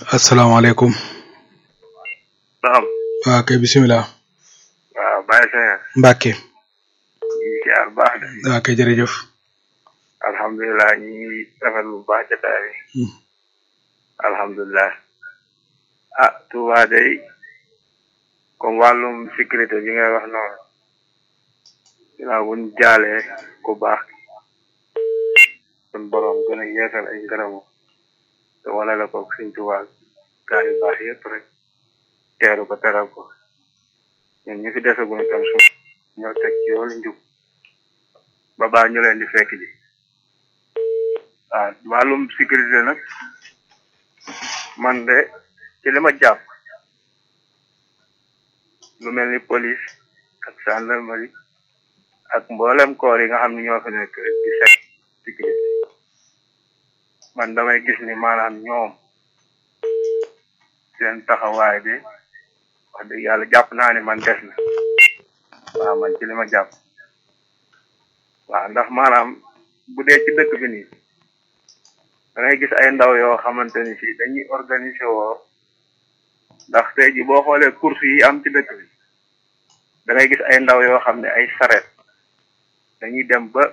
asalaamaaleykum. naam. waaw kay bisimilah. waaw Baye Seye. Mbacke. ñu ngi ziar bu baax de. waaw kay jërëjëf. alhamdulilah ñu ngi rafetlu bu baax jotaay bi. alhamdulilah. ah Touba day comme wàllum sécurité bi ngay wax noonu. ginnaaw bu ñu jaalee ku baax. sun borom gën a yeesal ay ngërëmu. te wane la ko suñ Touba gaa yu baax yëpp rek. teeru ko teral ko. ñun ñu fi desaguñ tam suñ ñoo teg ci yoonu njub. ba baa ñu leen di fekk ji. waaw wàllum sécurité nag man de ci li ma jàpp lu mel ni police ak gendarmerie ak mboolem koor yi nga xam ne ñoo fi nekk di set sécurité man damay gis ni maanaam ñoom seen taxawaay bi wax dëgg yàlla jàpp naa ni man des na waaw man ci li ma jàpp waaw ndax maanaam bu dee ci dëkk bi nii da ngay gis ay ndaw yoo xamante ni si dañuy organiser woo ndax tey ji boo xoolee course yi am ci dëkk bi da ngay gis ay ndaw yoo xam ne ay saret dañuy dem ba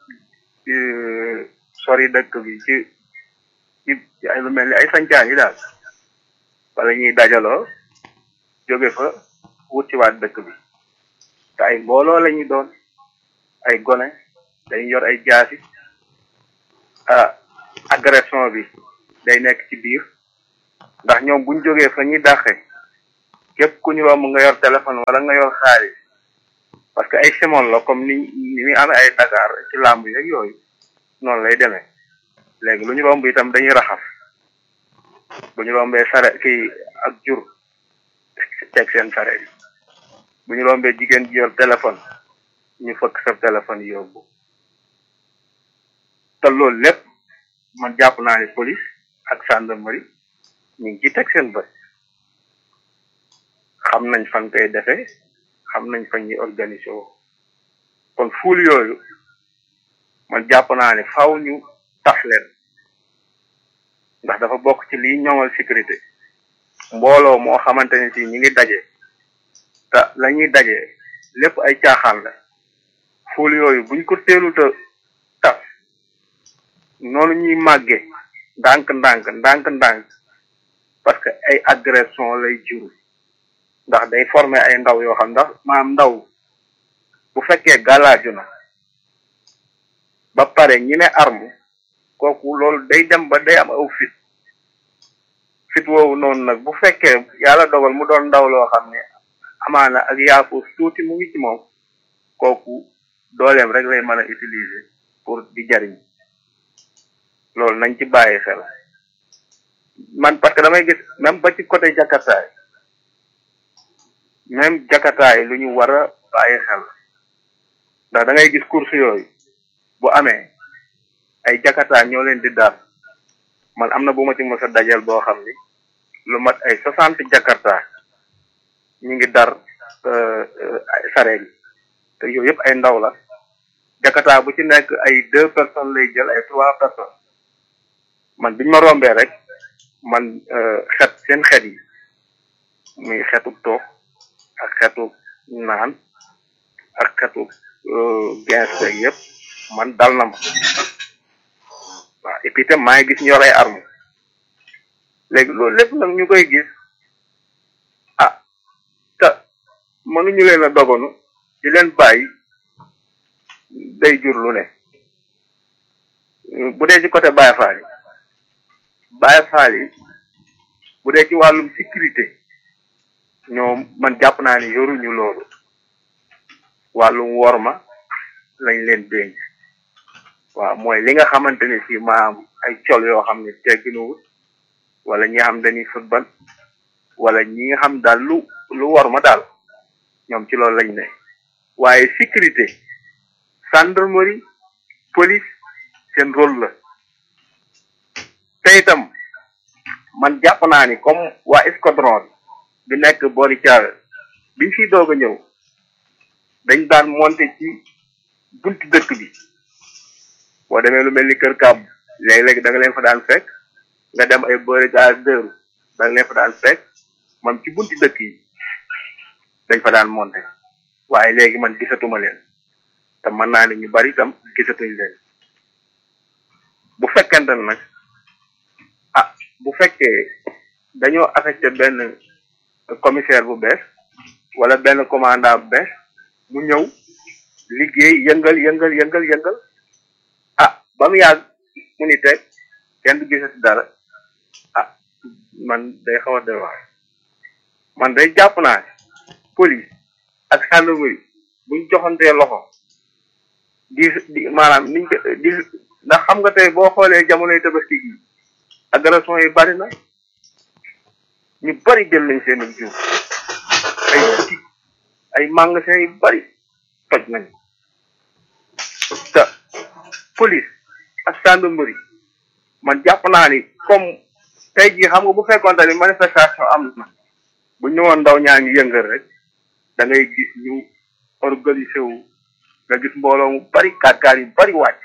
sori dëkk bi ci ci ay lu mel ni ay sancaan yi daal wala ñuy dajaloo jóge fa wut ci waat dëkk bi te ay mbooloo la ñuy doon ay gone dañuy yor ay jaasi ah agression bi day nekk ci biir ndax ñoom buñ jógee fa ñuy dàqe képp ku ñu romb nga yor téléphone wala nga yor xaalis parce que ay simon la comme ni ni muy amee ay Dakar ci làmb yeeg yooyu noonu lay demee léegi lu ñu romb itam dañuy raxas bu ñu rombee sare kii ak jur teg seen sare bi bu ñu rombee jigéen ji yor téléphone ñu fëkk sa téléphone yóbbu te loolu lépp man jàpp naa ni police ak gendarmerie ñu ngi ci teg seen bët xam nañ fan koy defee xam nañ fan ñuy organiser woo kon fuul yooyu man jàpp naa ne faw ñu tax leen ndax dafa bokk ci liy ñoŋal sécurité mbooloo moo xamante ne si ñi ngi daje te la ñuy daje lépp ay caaxaan la fuul yooyu buñ ko teeluta tas noonu ñuy màgge ndànk ndànk ndànk ndànk parce que ay agression lay juru ndax day former ay ndaw yoo xam ndax maam ndaw bu fekkee galaaju na ba pare ñi ne arme kooku loolu day dem ba day am aw fit fit woowu noonu nag bu fekkee yàlla dogal mu doon ndaw loo xam ne amaana ak yaafus tuuti mu ngi ci moom kooku dooleem rek lay mën a utiliser pour di jariñ loolu nañ ci bàyyi xel man parce que damay gis même ba ci côté jakartaay même jakartaay lu ñu war a bàyyi xel ndax da ngay gis course yooyu bu amee ay jakartaay ñoo leen di daal man am na bu ma ci mos a dajal boo xam ni lu mat ay soixante jakartaay ñu ngi dar sareet yi te yooyu yëpp ay ndaw la jakartaay bu ci nekk ay deux personnes lay jël ay trois personnes man biñ ma rombee rek man xet seen xet yi muy xetu toog ak xetu naan ak xetu gens beeg yëpp man dal na ma waaw et puis itam maa ngi gis ñu yor ay arme léegi loolu lépp nag ñu koy gis ah te mënuñu leen a dogonu di leen bàyyi day jur lu ne bu dee ci côté Baye Fall yi Baye Fall yi bu dee ci wàllum sécurité ñoom man jàpp naa ni yoruñu loolu wàllum worma lañ leen dénk waaw mooy li nga xamante ne si maam ay col yoo xam ne tegginuwul wala ñi nga xam dañuy football wala ñi nga xam daal lu lu worma daal ñoom ci loolu lañ ne waaye sécurité gendarmerie police seen rôle la te itam man jàpp naa ni comme waa escadron bi nekk boori Thiawé biñ fiy doog a ñëw dañ daan monter ci buntu dëkk bi boo demee lu mel ni kër kàbb léeg-léeg da nga leen fa daan fekk nga dem ay boori gaz dëru dañ leen fa daan fekk man ci bunti dëkk yi dañ fa daan monté waaye léegi man gisatuma leen te mën naa ne ñu bari itam gisatuñ leen bu fekkente ne nag ah bu fekkee dañoo affecté benn commissaire bu bees wala benn commandant bu bees mu ñëw liggéey yëngal yëngal yëngal yëngal ah ba mu yàgg mu ni teg kenn du gisati dara ah man day xaw a doy waar man day jàpp naa ne police ak gendarmerie buñ joxantee loxo di di maanaam niñ ko di ndax xam nga tey boo xoolee jamonoy tabaski gi agression yi bari na ñu bari jël nañ seen jur ay boutique ay magasin yu bari toj nañ te police ak gendarmerie man jàpp naa ni comme tey jii xam nga bu fekkoonte ni manifestation am na bu ñëwoon ndaw ñaa ngi yëngal rek da ngay gis ñu organisé wu nga gis mbooloo mu bari kaat-kaat yu bari wàcc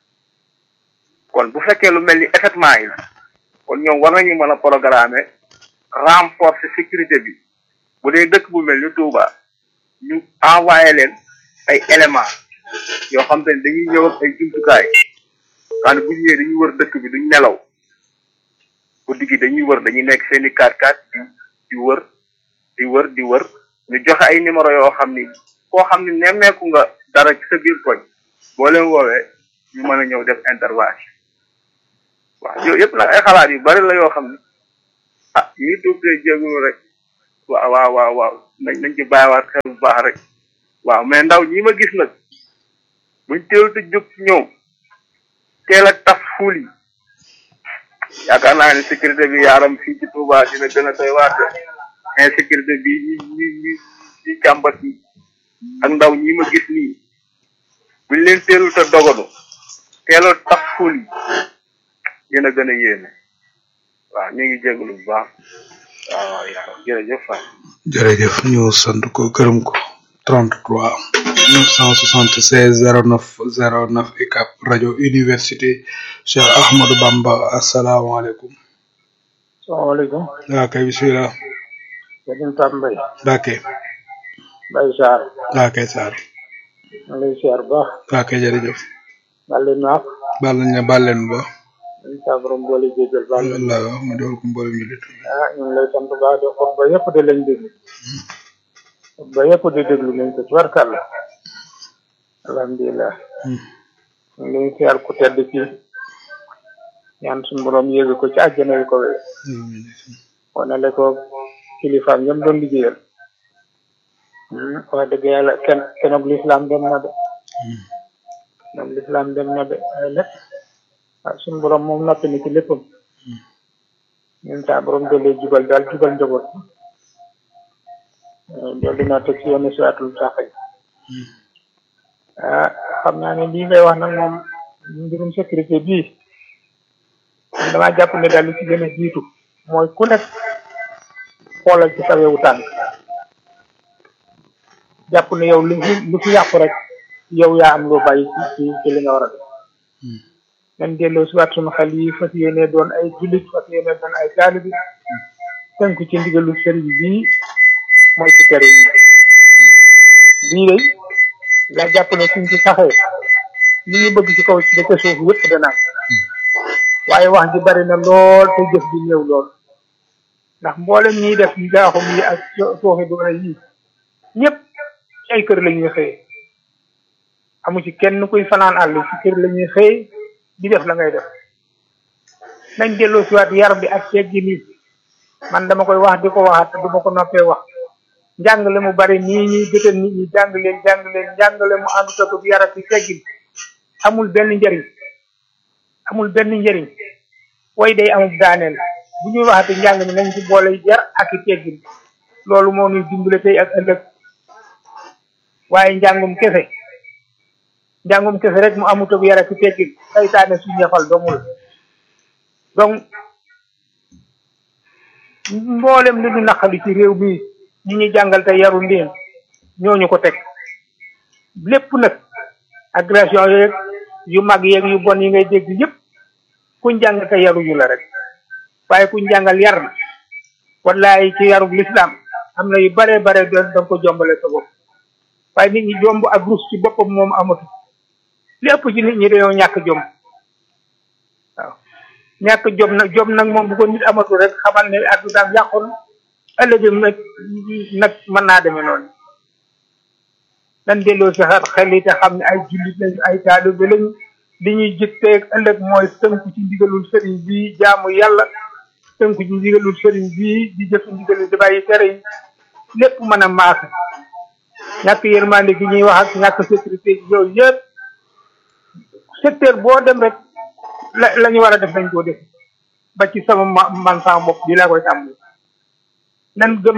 kon bu fekkee lu mel ni effectivement yi la kon ñoom war nañu mën a programmer renforcer sécurité bi bu dee dëkk bu mel ni Touba ñu envoyé leen ay éléments yoo xam te ne dañuy ñëw ak ay jumtukaay xam ne bu ñu ñëwee dañuy wër dëkk bi duñ nelaw guddi gi dañuy wër dañuy nekk seen i kaat-kaat di di wër di wër di wër ñu joxe ay numéro yoo xam ni koo xam ni nemmeeku nga dara ci sa biir koñ boo leen woowee ñu mën a ñëw def intervention waaw yooyu yëpp nag ay xalaat yu bari la yoo xam ne ah ñi tuubtee jéegulu rek waaw waaw waaw waaw nañ nañ ci bàyyiwaat xel bu baax rek waaw mais ndaw ñi ma gis nag buñ teelu te jóg ci ñoom teel a taf fuul yi yaakaar naa ne sécurité bi yaaram fii ci Touba dina gën a doy waar de insécurité bi ñi ñi ñi ñi jàmbat yi ak ndaw ñi ma gis nii buñ leen teelul te dogadu teelal taf fuul yi dina gën a yéeme waaw ñu ngi jégalu bu baax waaw waaw yaaram jërëjëf Faye. jërëjëf ñu sant ko gërëm ko 33 976 09 09 UCAB rajo université Cheikh Ahmadou Bamba asalaamaaleykum. salaamaaleykum. waa kay bisimilah. Sëriñ Pape Mbaye. Mbacke. Mbaye Sarr. waa kay Sarr. maa ngi lay siyaar bu baax. waa kay jërëjëf. baal leen naaf. baal nañ ne baal leen ba. ñu saa borom boole jéggal baal leen. wallaahi ma doon ko mboolem jullit. ah ñu ngi lay sant bu baax de xutba yëpp de lañ déglu. xutba yëpp de déglu nañ ko tubarkàlla. alhamdulilah. ñu ngi lay siyaar ku tedd ci ñaan suñu borom yéege ko ci àjjana yu ko wéy. wanale ko kilifaam ñoom doon liggéeyal. wax dëgg yàlla kenn kenoog lislaam dem na de. kenoog lislaam dem na de ay lépp. waaw suñu borom moom noppi na ci léppam. ñun saa borom dolli jubal daal jubal njaboot. dolli naa teg ci yoonu siraatul saxay. ah xam naa ne lii ngay wax nag moom mbirum sécurité bii damaa jàpp ne daal li ci gën a jiitu mooy ku nekk xoolal ci sa wewu tànk jàpp ne yow lu fi lu fi yàqu rek yow yaa am loo bàyyi ci ci li nga war a def nañ delloo si waat sunu xel yi fas yéene doon ay jullit fas yéene doon ay taalibi tënku ci ndigalu sëriñ bii mooy ci tere yi bii day la jàpp ne suñ ci saxee li ñu bëgg ci kaw ci ba ca suuf yëpp dana waaye wax ji bari na lool te jëf ji néew lool ndax mboolem ñiy def njaaxum yi ak sooxe doole yi ñëpp ci ay kër la ñuy xëye amu ci kenn kuy fanaan àll ci kër la ñuy xëye di def la ngay def nañ delloo si waat yar bi ak teggi nii man dama koy wax di ko waxaat te du ma ko noppee wax njàngale mu bari nii ñuy gëtal nit ñi jàng leen jàng leen njàngale mu ànd ko bi yar ak teggin amul benn njariñ amul benn njariñ way day amul daaneel bu ñuy waxati njàng mi nañ ci boole yar ak i teggin loolu moo ñuy dimbale tey ak ëllëg waaye njàngum kese njàngum kese rek mu amut ak yar ak i teggin saytaane su ñefal dongul donc mboolem li ñu naqali ci réew mi ñi ñu jàngal te yaru ndéen ñooñu ko teg lépp nag agression yeeg yu mag yeeg yu bon yi ngay dégg yëpp kuñ jàng te yaruñu la rek waaye kuñ jàngal yar na wallaay ci yarub lislaam am na yu bare bare da nga ko jombale sa bopp waaye nit ñi jomb ak rus ci boppam moom amatu li ëpp ci nit ñi dañoo ñàkk jom waaw ñàkk jom nag jom nag moom bu ko nit amatu rek xamal ne addunaam yàqu na ëllëgëm nag nag mën naa demee noonu nan delloo si xel xel yi te xam ne ay jullit lañu ay taalibe lañu li ñuy jëkteeg ëllëg mooy tënku ci ndigalul sëriñ bi jaamu yàlla tënku ci ndigalul sëriñ bi di jëf ndigalul di bàyyi tere yi lépp mën a maase ñàkk yërmande gi ñuy wax ak ñàkk sécurité gi yooyu yëpp secteur boo dem rek la la ñu war a def dañ koo def ba ci sama man sama bopp bi laa koy tàmbali nan gëm